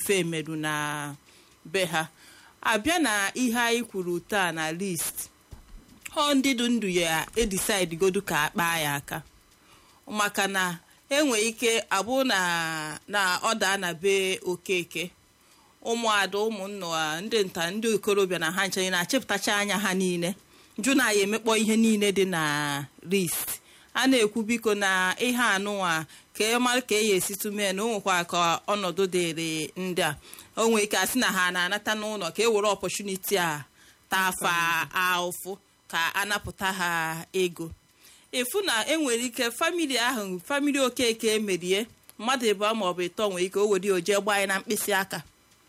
femeru na be ha abịa na ihe anyị kwuru taa na list ọ ndị du ndụ ya edisaid godu ka akpaa ya aka maka na enwe ike abụ na na ọ daa na be okeke ụmụada ụmụnna ndị nta ndị okorobịa na ha nchanye na-achịpụtacha anya ha niile jụ na ya emekpọ ihe niile dị na list a na-ekwu biko na ihe anụnwa ka e mara ka e ya esitu mee na o nwekwa ka ọnọdụ dịrị ndị a o nwee ike asị na ha na-anata n'ụlọ ka e were ọpọchuniti a tafa ahụfụ ka anapụta ha ego ịfụ na enwere ike famili ahụ famili okeke emerie mmadụ ịbụọ maọbụ ịtọ nwere ike o were oje gbaa anyị na mkpịsị aka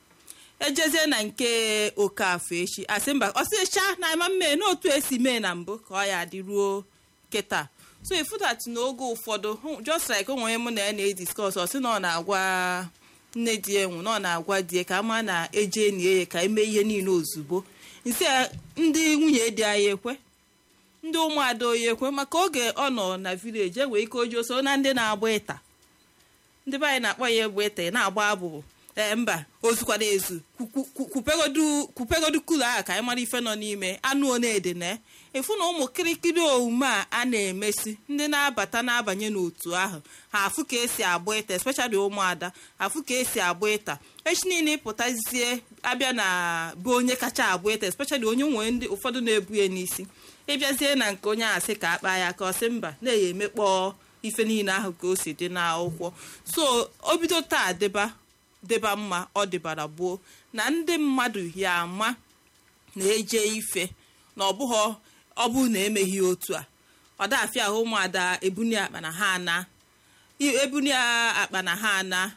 ejezie na nke okafọ echi asị mba ọsịcha na ama mmee n'otu esi mee na mbụ ka ọ ya adịruo kịta so ifudat n'oge ụfọdụ just like onwe onye mụ na ya na-ediskọs ọ sị na ọ na-agwa nne di enwu na ọ na-agwa die ka ama na eje enyi ya ka eme ihe niile ozugbo nsi ndị nwunye di anyị ekwe ndị ụmụada oyi ekwe maka oge ọ nọ na vileji enwere ike oji oso na ndị na-agba ịta ndị be anyị na-akpọ ya egbe ịta na-agba abụbụ ee mba ozukwana ezu kwupegodu kulu ahụ ka anyị mara ife nọ n'ime anụ onede na efu na ụmụ kirikiri omume a a na-emesi ndị na-abata na-abanye n'otu ahụ ha afụ ka esi agba ịta especially ụmụada afụ ka esi agba ịta echi niile ịpụtazie abịa na bụ onye kacha agba ịta especially onye nwere ndị ụfọdụ na-ebu ya n'isi ịbịazie na nke onye asị ka akpa ya ka ọ sị mba na-eyi emekpọ ife niile ahụ ka o si dị n'akwụkwọ so o bido taa deba deba mma ọ dịbara gboo na ndị mmadụ ya ama na-eje ife na ọbụghọ ọ bụ na emeghị otu a ọ dafịa ahụ ụmụada ebuni akpa na ha ana ebuni akpa na ha ana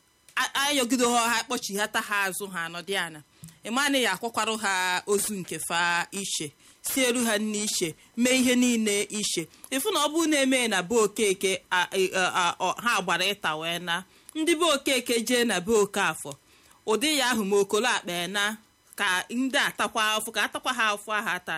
ayọgido ha kpọchighata ha azụ ha anọdị ana ịmana ya akwakwarụ ha ozu nke fa iche sielu ha nne iche mee ihe niile iche ịfụ na ọ bụ na-eme na be okeke ha gbara ịta wee na ndị be okeke jee na be okafọ ụdị ya ahụ ma okolo akpa na ka ndị atakwa afụ ka atakwa ha afụ ahụ ata